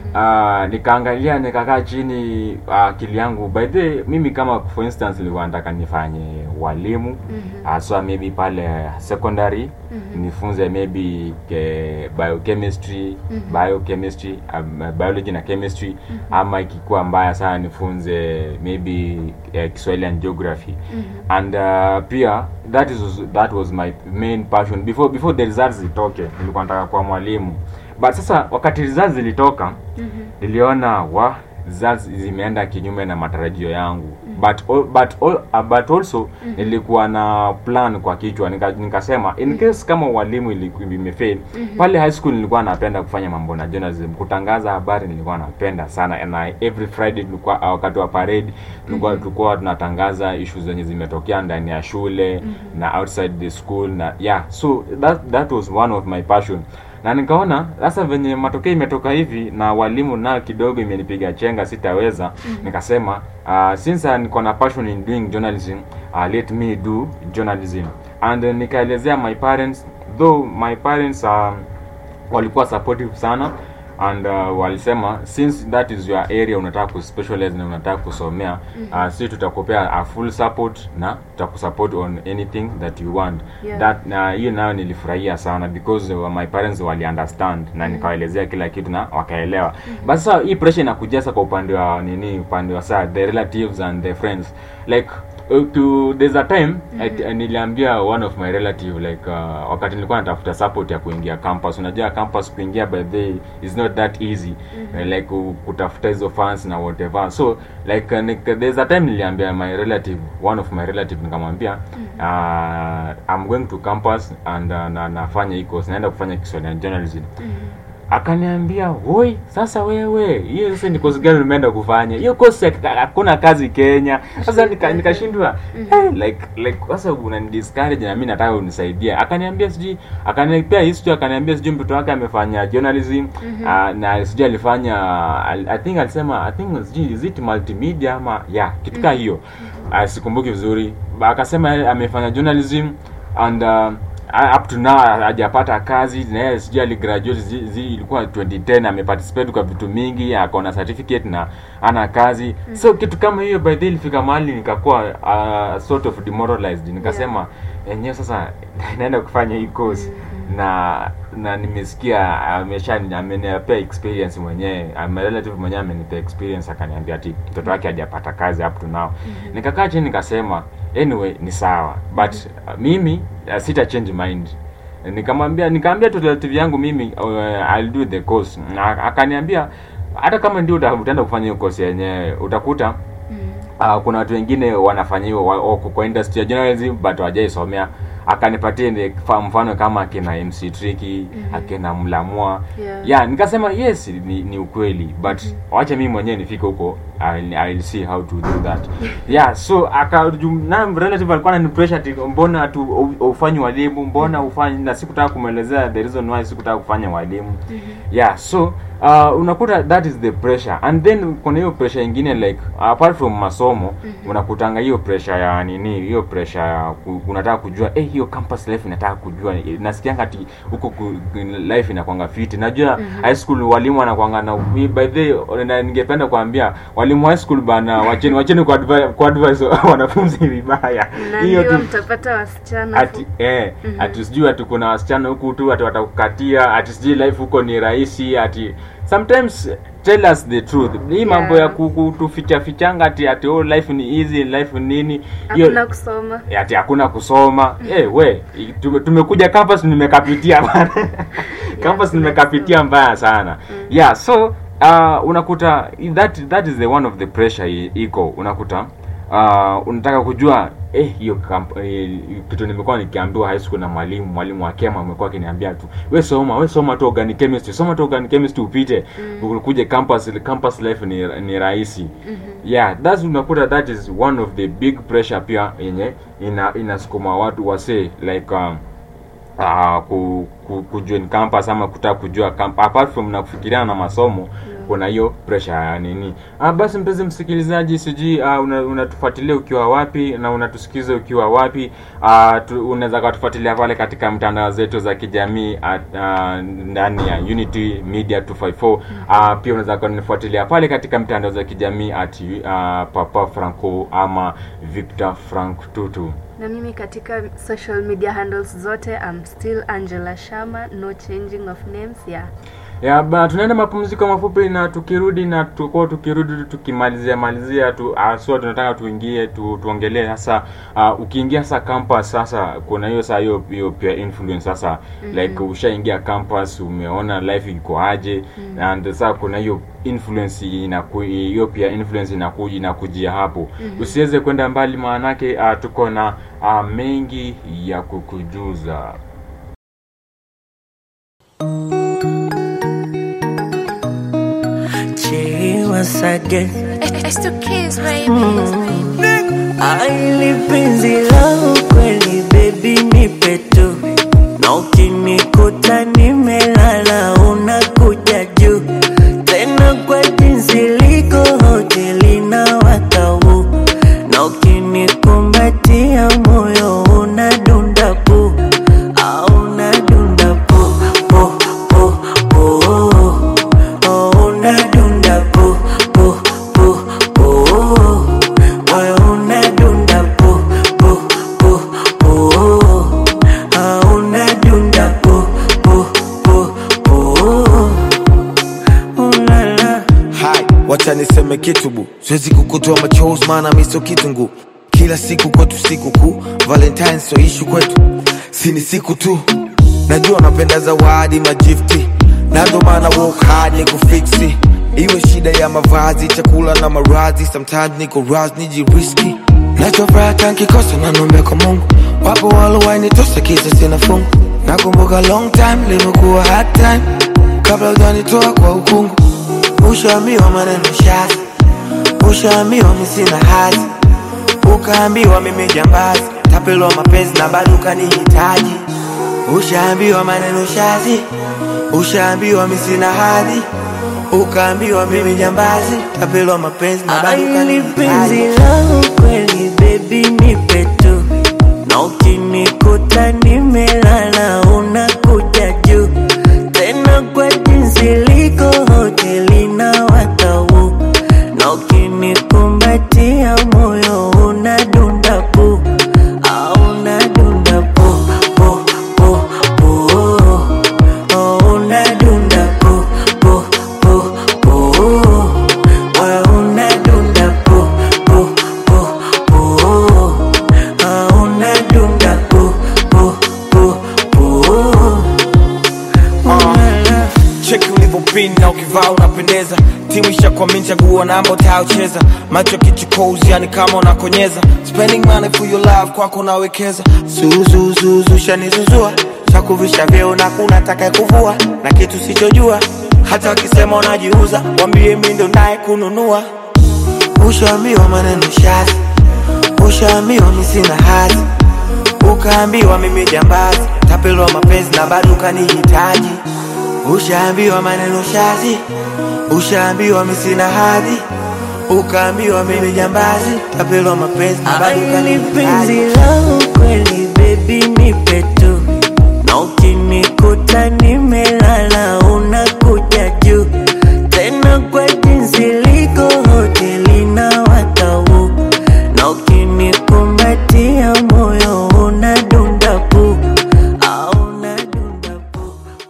uh, nikaangalia nikakaa chini uh, akili yangu by the way, mimi kama for instance nilikuwa nataka nifanye walimu uh, so maybe pale secondary nifunze maybe ke, biochemistry biochemistry um, biology na chemistry ama ikikuwa mbaya sana nifunze maybe uh, Kiswahili and geography and uh, pia that is that was my main passion before before the results zitoke nilikuwa nataka kuwa mwalimu but sasa wakati results zilitoka niliona wa results zimeenda kinyume na matarajio yangu but al- but al- uh, but also nilikuwa na plan kwa kichwa nika, nikasema in case kama walimu ilikuwa imefail pale high school nilikuwa napenda kufanya mambo na journalism kutangaza habari nilikuwa napenda sana and I, every friday tulikuwa uh, wakati wa parade tulikuwa tulikuwa tunatangaza issues zenye zimetokea ndani ya shule na outside the school na yeah so that that was one of my passion na nikaona sasa venye matokeo imetoka hivi na walimu nao kidogo imenipiga chenga sitaweza nikasema uh, since uh, niko na passion in doing journalism uh, let me do journalism and uh, nikaelezea my parents though my parents um, walikuwa supportive sana and uh, walisema since that is your area unataka kuspecialize na unataka kusomea uh, si tutakupea a full support na tutakusupport on anything that you want Yeah. that na hiyo nayo nilifurahia sana because uh, my parents wali understand na nikawaelezea kila kitu na wakaelewa but sasa hii pressure inakuja sasa kwa upande wa nini upande wa saa the relatives and the friends like uh, to there's a time I, niliambia one of my relative like uh, wakati nilikuwa natafuta support ya kuingia campus unajua campus kuingia by the way is not that easy uh, like ku- kutafuta hizo funds na whatever so like uh, nik, there's a time niliambia my relative one of my relative nikamwambia uh, I'm going to campus and uh, na, nafanya hii course naenda kufanya Kiswahili and journalism akaniambia woi sasa wewe hiyo sasa ni course gani umeenda kufanya hiyo course ya- hakuna kazi kenya sasa nika- nikashindwa eh, like like sasa unanidiscourage na mimi nataka unisaidie akaniambia sijui akanipea history akaniambia sijui mtoto wake amefanya journalism ah, na sijui alifanya al- i think alisema i think sijui is it multimedia ama yeah kitu kaa hiyo Ah, sikumbuki vizuri Ba- akasema yeye amefanya journalism and uh, uh, up to now hajapata kazi na yeye sijui aligraduate zi, zi, ilikuwa 2010 ameparticipate kwa vitu mingi ako na certificate na ana kazi so kitu kama hiyo by the way ilifika mahali nikakuwa uh, sort of demoralized nikasema yenyewe sasa naenda kufanya hii course na na nimesikia amesha amenipea experience mwenyewe ame relative mwenyewe amenipea experience akaniambia ati mtoto wake hajapata kazi up to now nikakaa chini nikasema anyway ni sawa but uh, mimi uh, sita change mind nikamwambia nikaambia tu relative yangu mimi uh, I'll do the course na akaniambia hata kama ndio uta- utaenda kufanya hiyo course yenyewe utakuta uh, kuna watu wengine wanafanya hiyo wa- wako kwa industry ya journalism but hawajaisomea akanipatia ni fa- mfano kama akina MC Tricky akina Mlamwa Yeah. yeah nikasema yes ni, ni ukweli but wacha mimi mwenyewe nifike huko I'll, I'll see how to do that yeah so aka na relative alikuwa anani pressure ati mbona tu ufanyi walimu mbona ufanyi na sikutaka kumwelezea the reason why sikutaka kufanya walimu yeah so uh, unakuta that is the pressure and then kuna hiyo pressure ingine like apart from masomo unakutanga hiyo pressure ya nini hiyo pressure ya ku, unataka kujua eh hiyo campus life inataka kujua nasikianga ati huko ku- life inakwanga fiti najua high school walimu wanakwanga na by the way, na ningependa kuambia walimu high school bana wacheni wacheni kwa advise, kwa advise wanafunzi vibaya hiyo naambiwa tu mtapata wasichana ati eh ati sijui ati kuna wasichana huku tu ati watakukatia ati sijui life huko ni rahisi ati sometimes tell us the truth hii mambo ya Yeah. ku- kutuficha fichanga ati ati oh life ni easy life nini hiyo hakuna kusoma Eh, ati hakuna kusoma eh we i- tume- tumekuja campus nimekapitia bana campus nimekapitia mbaya sana yeah so uh, unakuta that that is the one of the pressure i- iko unakuta uh, unataka kujua eh hiyo kamp- eh, kitu nimekuwa nikiambiwa high school na mwalimu mwalimu wa kema amekuwa akiniambia tu we soma we soma tu organic chemistry soma tu organic chemistry upite ukuje campus campus life ni, ni rahisi yeah that's unakuta that is one of the big pressure pia yenye ina inasukuma watu wase like um, uh, ku, ku, kujoin campus ama kutaka kujua camp, apart from na kufikiriana na masomo kuna hiyo pressure ya nini ah, basi mpenzi msikilizaji sijui uh, unatufuatilia una ukiwa wapi na unatusikiza ukiwa wapi uh, tu, unaweza kutufuatilia pale katika mtandao zetu za kijamii at, uh, ndani ya Unity Media 254 uh, pia unaweza kunifuatilia pale katika mtandao za kijamii at uh, Papa Franco ama Victor Frank Tutu na mimi katika social media handles zote I'm still Angela Shama no changing of names yeah ya ba tunaenda mapumziko mafupi na tukirudi na tukuwa tukirudi tu tukimalizia malizia tu uh, so tunataka tuingie tu, tuongelee sasa uh, ukiingia sasa campus sasa kuna hiyo saa hiyo hiyo pia influence sasa mm-hmm. like ushaingia campus umeona life iko aje mm-hmm. and sasa kuna hiyo influence inaku hiyo pia influence inakuja inakujia hapo mm-hmm. usiweze kwenda mbali maanake uh, tuko na uh, mengi ya kukujuza She was again It's to kiss, baby. Aili penzi langu kweli baby nipe tu na ukinikuta nimelala unakuja juu tena kwa jinsi liko hoteli na watau na ukinikumbatia moyo unadunda pu au unadunda pu pu pu pu oh, unadunda pu pu pu pu moyo unadunda pu pu pu pu ah, unadunda pu pu pu pu ulala Hai, wacha niseme kitu bu, siwezi kukutoa machozi maana mi sio kitungu. Kila siku kwetu siku kuu, Valentine sio ishu kwetu, si ni siku tu. Najua napenda zawadi magifti, na ndo maana work hard ni kufiksi. Iwe shida ya mavazi, chakula na maradhi, sometimes niko raz nijiriski. Nachofuraha tankikosa na nombe kwa Mungu, wapo walowainitosa kisa sina fungu. Nakumbuka long time limekuwa hard time, kabla hujanitoa kwa ukungu ushaambiwa maneno shazi, ushaambiwa mi sina hazi, ukaambiwa mimi jambazi, tapelwa mapenzi na bado ukanihitaji. Ushaambiwa maneno shazi, ushaambiwa mi sina hadhi, ukaambiwa mimi jambazi, tapelwa mapenzi na bado Aili penzi ukanihitaji. langu kweli baby nipe tu na ukinikuta nimelala pin na ukivaa unapendeza timu ishakwamini chaguo namba utayocheza macho kichukozi yani kama unakonyeza spending money for your love kwako nawekeza zuzuzuzu shanizuzua chakuvisha vyeo na kuna taka kuvua na kitu sichojua hata wakisema unajiuza wambie mi ndo naye kununua ushaambiwa maneno shazi ushaambiwa mi sina hazi ukaambiwa mimi jambazi tapelwa mapenzi na bado ukanihitaji ushaambiwa maneno shazi ushaambiwa mi sina hadhi ukaambiwa mimi jambazi tapelwa mapenzi na bado Ni penzi ukanihitaji langu kweli baby nipe tu na ukinikuta nimelala unakuja juu tena kwa jinsi liko hoteli na watau na ukinikumbatia moyo unadunda pu au unadunda pu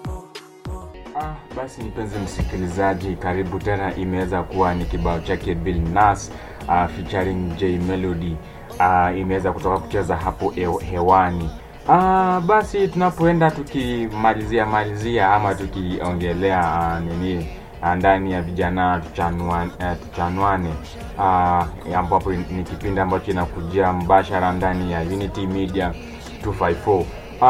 Ah, basi mpenzi msikilizaji, karibu tena. Imeweza kuwa ni kibao chake Bill Nas uh, featuring J Melody uh, imeweza kutoka kucheza hapo he- hewani. Uh, basi tunapoenda tukimalizia malizia ama tukiongelea uh, nini uh, ndani ya vijana tuchanuane, uh, tuchanuane uh, ambapo ni kipindi ambacho kinakujia mbashara ndani ya Unity Media 254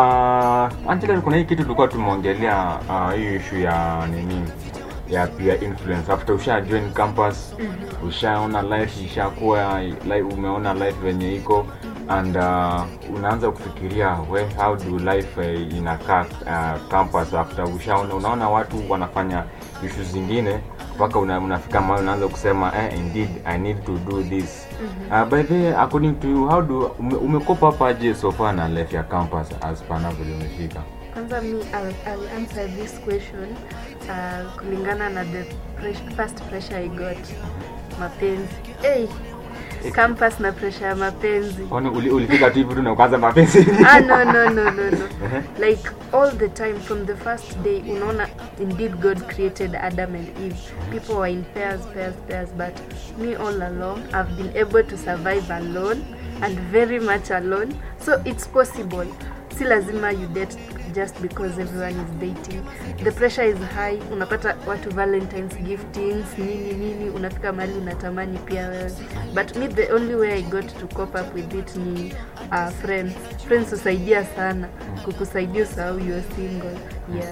Uh, Angela, kuna hii kitu tulikuwa tumeongelea uh, hii issue ya nini ya peer influence after usha join campus ushaona life ishakuwa like, umeona life venye iko and uh, unaanza kufikiria we how do life uh, inakaa uh, campus after ushaona unaona watu wanafanya issues zingine mpaka una, unafika mahali unaanza kusema eh, indeed i need to do this uh, by the way, according to you how do ume, umekopa hapa aje so far na life ya campus as pana vile umefika kwanza mi I'll, I'll answer this question uh, kulingana na the pressure, first pressure i got mapenzi hey, campus na pressure ya mapenzi Kwani uli, ulifika tu hivi tu na ukaanza mapenzi ah, no, no, no, no, no. like all the time from the first day unaona indeed god created adam and eve people were in pairs pairs pairs but me all along i've been able to survive alone and very much alone so it's possible si lazima you date just because everyone is dating the pressure is high unapata watu valentines giftings nini nini unafika mahali unatamani pia wewe but me the only way i got to cope up with it ni uh, friends friends husaidia sana kukusaidia usahau you're single yeah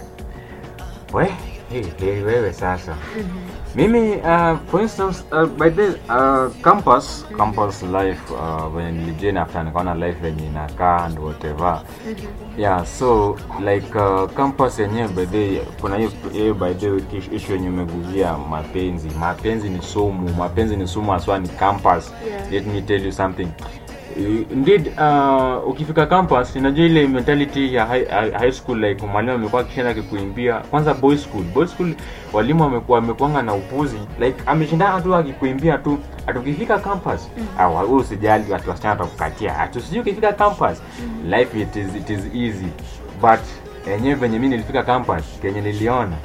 we hey, hey, wewe sasa mimi uh, for instance uh, by the uh, campus campus life uh, venye nilijoin after nikaona life venye inakaa and whatever yeah so like uh, campus yenyewe by the kuna hiyo hiyo by the issue yenye umeguzia mapenzi mapenzi ni sumu mapenzi ni sumu haswa ni campus Yeah. let me tell you something indeed uh, ukifika campus unajua ile mentality ya high, high high school like mwalimu amekuwa akishinda akikuimbia kwanza boy school boy school walimu wamekuwa wamekuanga na upuzi like ameshindana tu akikuimbia tu atukifika campus ah, wewe usijali watu wasichana watakukatia atu sijui ukifika campus life it is, it is easy but yenyewe venye mi nilifika campus kenye niliona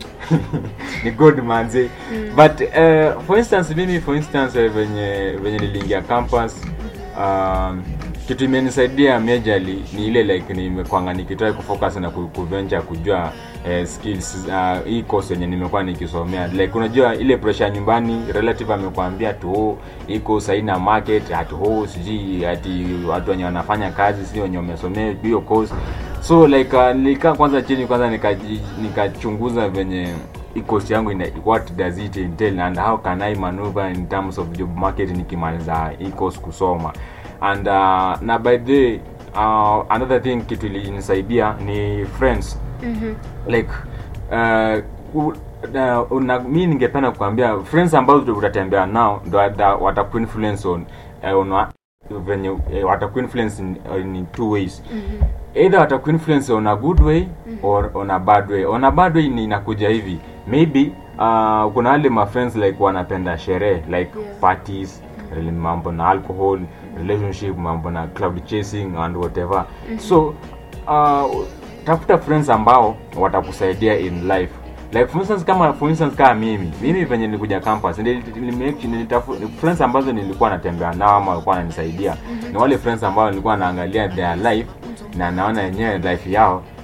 ni good manze but uh, for instance mimi for instance eh, venye venye niliingia campus um, kitu imenisaidia majorly ni ile like nimekwanga nikitrai kufocus na ku- kuventure kujua eh, skills uh, hii course yenye nimekuwa nikisomea like unajua ile pressure ya nyumbani relative amekwambia tu hii course haina market ati ho sijui ati watu wenye wanafanya kazi si wenye wamesomea hiyo course so like uh, nilikaa kwanza chini kwanza nikaji- nikachunguza venye hii course yangu ina, what does it entail and how can I maneuver in terms of job market nikimaliza hii course kusoma and uh, na by the way, uh, another thing kitu ilinisaidia ni friends like uh, u- na, una, mi ningependa kukwambia friends ambazo utatembea nao ndo wata- watakuinfluence on, uh, on wa- venye uh, watakuinfluence in, in two ways either watakuinfluence on a good way or on a bad way on a bad way ni inakuja hivi maybe uh, kuna wale mafriends like wanapenda sherehe like Yeah. parties rela- mambo na alcohol relationship mambo na cloud chasing and whatever so uh, tafuta friends ambao watakusaidia in life like for instance kama for instance kama mimi mimi venye nilikuja campus nili- nili- nilitafu- friends ambazo nilikuwa natembea nao ama walikuwa wananisaidia ni wale friends ambao nilikuwa naangalia their life na naona yenyewe life yao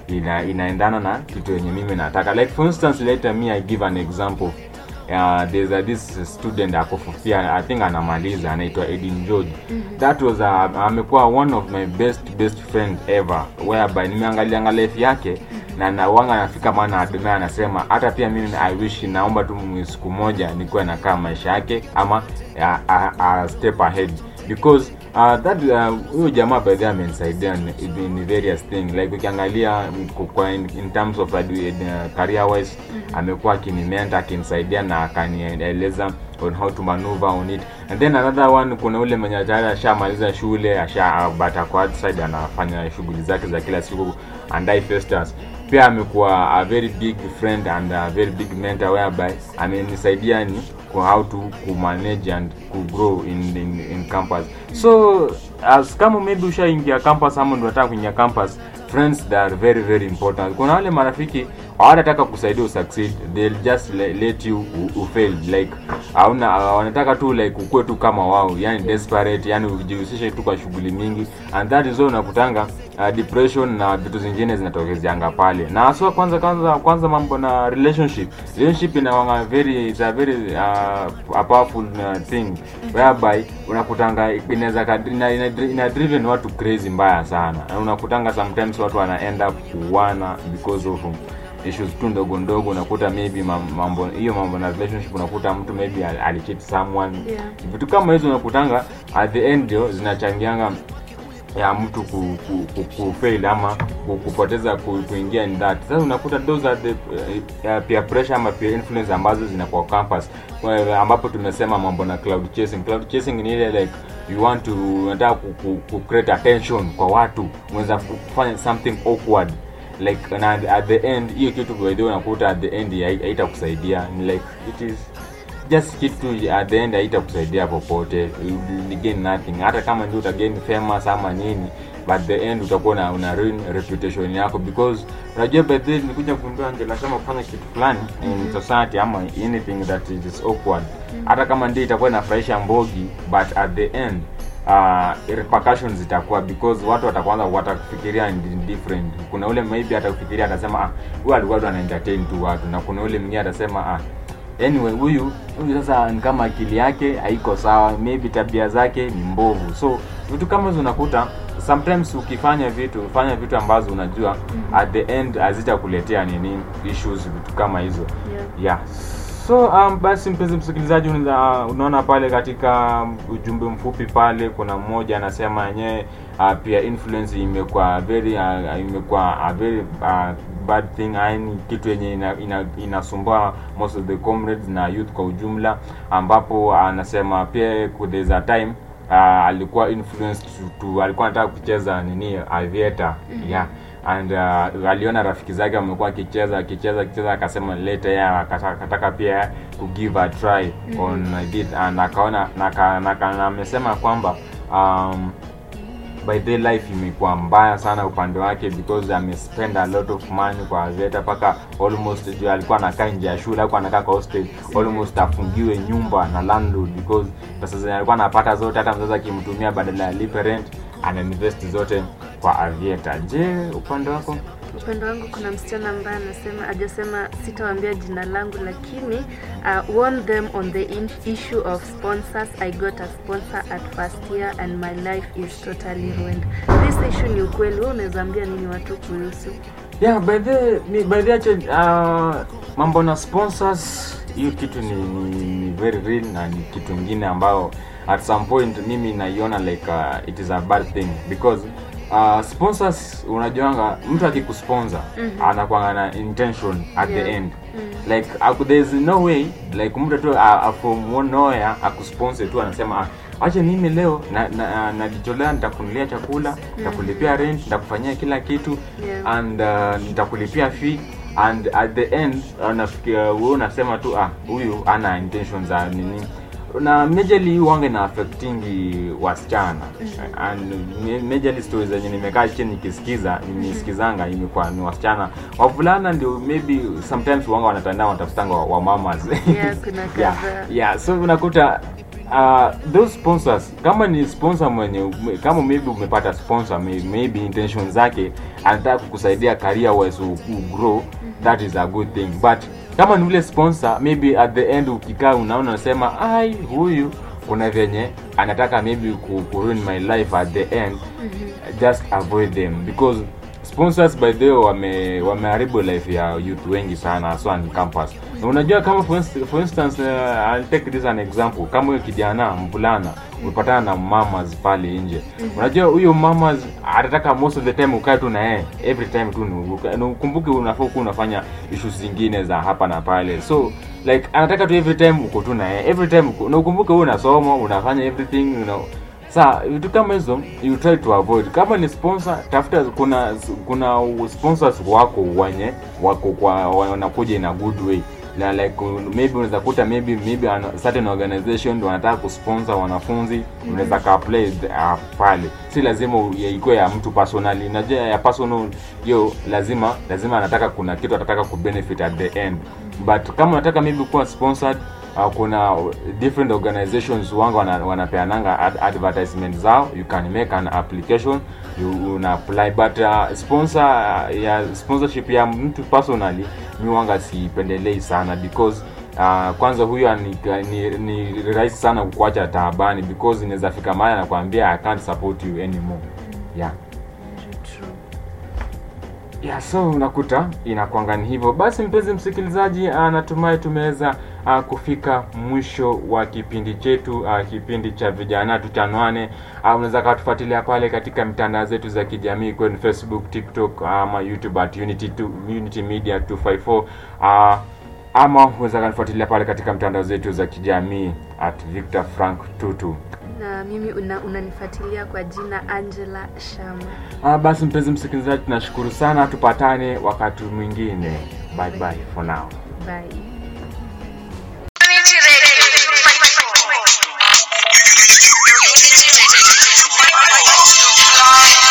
ina, inaendana na kitu yenye mimi nataka like for instance later me i give an example uh, there's a, this student akofufia i think anamaliza anaitwa edin george that was uh, amekuwa one of my best best friend ever whereby nimeangalianga life yake na nawanga nafika maana adumia anasema hata pia mimi i wish naomba tu mwi- siku moja nikuwe nakaa maisha yake ama uh, uh, uh, step ahead because uh, that uh, huyo jamaa by the way amenisaidia in, in various thing like ukiangalia mm, ku- kwa in, in terms of uh, career wise amekuwa akinimenta akinisaidia na akanieleza on how to maneuver on it and then another one kuna ule mwenye tayari ashamaliza shule asha but ako outside anafanya shughuli zake za kila siku andai festus pia amekuwa a very big friend and a very big mentor whereby amenisaidia ni ku how to kumanage and kugrow in, in, in campus so as kama maybe ushaingia campus ama ndio unataka kuingia campus friends they are very very important kuna wale marafiki hawatataka kusaidia usucceed they'll just le, let you u, u fail like hauna wanataka tu like ukue tu kama wao yani desperate yani ujihusishe tu kwa shughuli mingi and that is why unakutanga uh, depression na vitu zingine zinatokezeanga pale na haswa kwanza kwanza kwanza mambo na relationship relationship inawanga very it's a very uh, a powerful uh, thing whereby unakutanga inaweza kad- ina, ina, ina driven watu crazy mbaya sana na unakutanga sometimes watu wana end up kuwana because of issues tu ndogo ndogo unakuta maybe mam- mambo hiyo mambo na relationship unakuta mtu maybe al- alicheat someone Yeah. vitu kama hizo unakutanga at the end ndio zinachangianga ya mtu ku, ku, ku, ku fail ama ku, kupoteza ku, kuingia in that sasa unakuta those are the uh, peer pressure ama peer influence ambazo zinakuwa campus Kwa- ambapo tumesema mambo na cloud chasing cloud chasing ni ile like you want to unataka ku, ku, ku create attention kwa watu unaweza kufanya something awkward like na at the end hiyo kitu by the way unakuta at the end hai- haitakusaidia ni like it is just kitu at the end haitakusaidia popote you will gain nothing hata kama ndio utagain famous ama nini but the end utakuwa na una ruin reputation yako because unajua by the way nilikuja kugundua Angela kama kufanya kitu fulani in society ama anything that is awkward hata kama ndio itakuwa inafurahisha mbogi but at the end uh, repercussions zitakuwa because watu watakuanza watakufikiria in different kuna ule maybe atakufikiria atasema ah huyu alikuwa tu ana entertain tu watu na kuna ule mwingine atasema ah anyway huyu huyu sasa ni kama akili yake haiko sawa maybe tabia zake ni mbovu so vitu kama hizo unakuta sometimes ukifanya vitu fanya vitu ambazo unajua at the end hazitakuletea nini issues vitu kama hizo Yeah. yeah so um, basi mpenzi msikilizaji unaweza- unaona pale katika ujumbe mfupi pale kuna mmoja anasema yenyewe uh, pia influence imekuwa very uh, imekuwa a very uh, bad thing yani kitu yenye ina, ina, inasumbua most of the comrades na youth kwa ujumla ambapo anasema pia ku- there's a time uh, alikuwa influenced to, to alikuwa anataka kucheza nini aviator yeah and uh, aliona rafiki zake wamekuwa akicheza akicheza akicheza akasema later yeye akataka akataka pia ku give a try on it and akaona na aka- na aka- na amesema kwamba um, by the life imekuwa mbaya sana upande wake because amespend a lot of money kwa aviator mpaka almost juu alikuwa anakaa nje ya shule alikuwa anakaa kwa hostel almost afungiwe nyumba na landlord because pesa zenye alikuwa anapata zote hata mzazi akimtumia badala ya lipe rent ana invest zote kwa aviator je upande wako upande wangu kuna msichana ambaye anasema ajasema sitawambia jina langu lakini uh, warn them on the in issue of sponsors i got a sponsor at first year and my life is totally ruined this issue ni ukweli wewe unaweza ambia nini watu kuhusu yeah by the ni by the actually, uh, mambo na sponsors hiyo kitu ni, ni, ni very real na ni kitu ingine ambayo at some point mimi naiona like uh, it is a bad thing because uh, sponsors unajuanga mtu akikusponsor mm-hmm. anakwanga na intention at Yeah. the end mm. like aku, there's no way like mtu tu uh, uh, from nowhere akusponsor tu anasema ah, acha mimi leo najitolea na, najitolea nitakunulia chakula nitakulipia rent nitakufanyia kila kitu Yeah. and uh, nitakulipia fee and at the end uh, nafikia wewe unasema tu ah huyu ana intention za nini na majorly wange na affectingi wasichana and ma- majorly stories zenye nimekaa chini nikisikiza nimesikizanga imekuwa ni wasichana wavulana ndio maybe sometimes wanga wanatandao wanatafutanga wa, wa mamas Yeah, kuna yeah, kadhaa. yeah so unakuta uh, those sponsors kama ni sponsor mwenye ume- kama maybe umepata sponsor may- maybe intention zake anataka kukusaidia career wise u, u grow that is a good thing but kama ni ule sponsor maybe at the end ukikaa unaona unasema ai huyu kuna venye anataka maybe ku, ku ruin my life at the end just avoid them because sponsors by the way wame wameharibu life ya youth wengi sana haswa on campus na unajua kama for, inst for instance uh, I'll take this an example kama huyo kijana mvulana umepatana na mamas pale nje unajua huyo mamas atataka most of the time ukae tu na yeye every time tu ni uka- na ukumbuke unafaa kuwa unafanya issues zingine za hapa na pale so like anataka tu every time uko tu na yeye every time uko na ukumbuke wewe unasoma unafanya everything you know sa vitu kama hizo you try to avoid kama ni sponsor tafuta kuna kuna sponsors wako wenye wako kwa wanakuja in a good way na like uh, maybe unaweza kuta maybe maybe an, certain organization ndio wanataka kusponsor wanafunzi unaweza ka apply uh, pale si lazima u- ya- ikuwe ya mtu personally najua ya personal hiyo lazima lazima anataka kuna kitu atataka kubenefit at the end but kama unataka maybe kuwa sponsored uh, kuna different organizations wanga wana, wanapeananga ad, advertisement zao you can make an application you una apply but uh, sponsor uh, ya sponsorship ya mtu personally mi wanga sipendelei sana because uh, kwanza huyo ni, ni, ni rahisi sana kukuacha taabani because inaweza fika mahali anakuambia i can't support you anymore yeah True. ya so unakuta inakwanga ni hivyo basi mpenzi msikilizaji ah, natumai tumeweza uh, kufika mwisho wa kipindi chetu uh, kipindi cha vijana tuchanwane uh, unaweza katufuatilia pale katika mitandao zetu za kijamii kwenye facebook tiktok ama youtube at unity, tu, unity media 254 uh, ama unaweza kanifuatilia pale katika mitandao zetu za kijamii at victor frank tutu na mimi una, unanifuatilia kwa jina angela shama Ah, basi mpenzi msikilizaji tunashukuru sana tupatane wakati mwingine bye bye for now bye